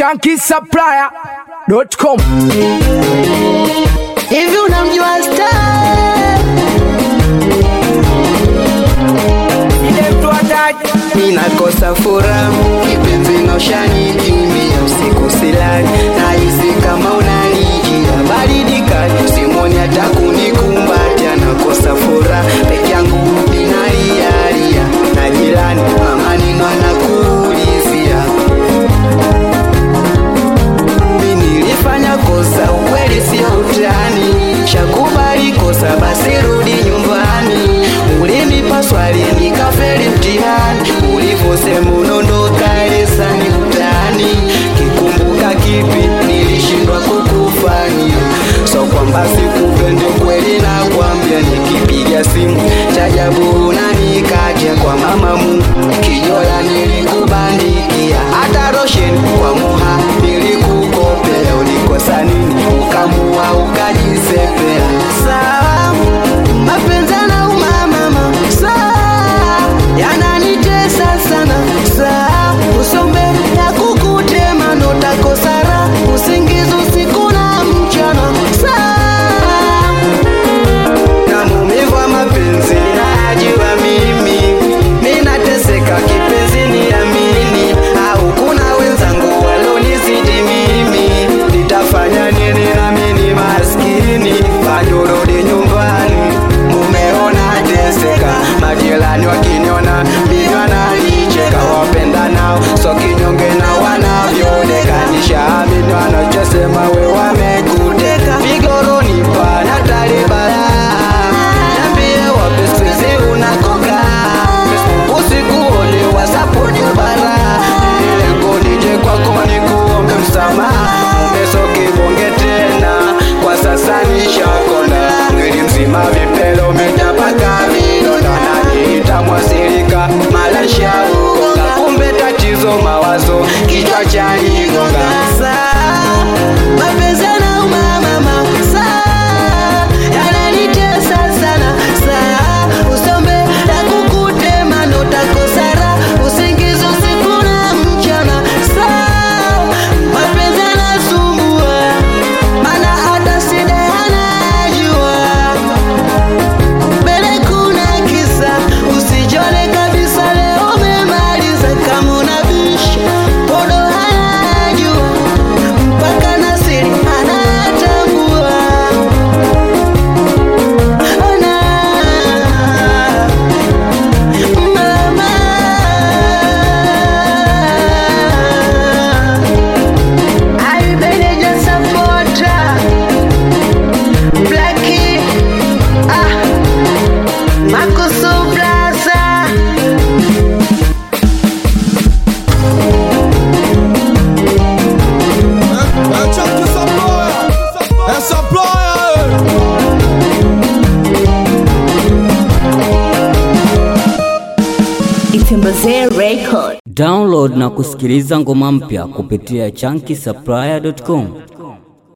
shankisupplier.com. Hivi unamjua Star? Ninakosa furaha kipenzi na ushanikimbia usiku silali nahisi kama unanijia baridi kali simoni hata kunikumbatia nakosa furaha peke yangu ninalialia na jirani mama nino anakuulizia mimi nilifanya kosa, ukweli sio utani. Shakubali kosa, basi rudi nyumbani. Ulinipa swali nikafeli mtihani, ulivyosema unaondoka lesani utani. Kikumbuka kipi nilishindwa kukufanyia? So kwamba sikupendi kweli, nakwambia nikipiga simu chajabu unanikatia kwa mama Mungu, kijola nilikubandikia hata rosheni kwa muha nilikukopea, ulikosa nini ukamua ukajisepea? Sawa, mapenzi yanauma mama, sawa, yananitesa sana, sawa, usombe ya kukutema notakosa raha, usingizi usiku na mchana, sawa na maumivu ya mapenzi najua mimi minateseka kipenzi niamini au kuna wenzangu walonizidi mimi nitafanya nini nami ni maskini bajurudi nyumbani mumeona teseka majirani wakiniona mimi wananicheka wapenda nao so kinyonge na wanavyoonekanisha amini wanachosema we wamekuteka vigoroni pana talibala Niambie wapi sizi unakoka usikuone wasapuni bara lengo nije kwako nikuombe msamaha umesoki bonge tena kwa sasa nishakonda mwili mzima vipele umejapaka vidonda naniita mwasirika malasha uoga kumbe tatizo mawazo kichwa cha nigonga saa mapenzi yanauma mama saa yananitesa sana saa usombe na kukutema notakosa raha usingizi usiku na mchana saa mapenzi yanasumbua mana hata sida anajua mbele kuna kisa usijone kabisa leo umemaliza kama unabisha podo anajua mpaka nasiri anatambua ona mama aibeneja sapota blaki ah makusu blaza Itembezee Record. Download na kusikiliza ngoma mpya kupitia chunky supplier.com.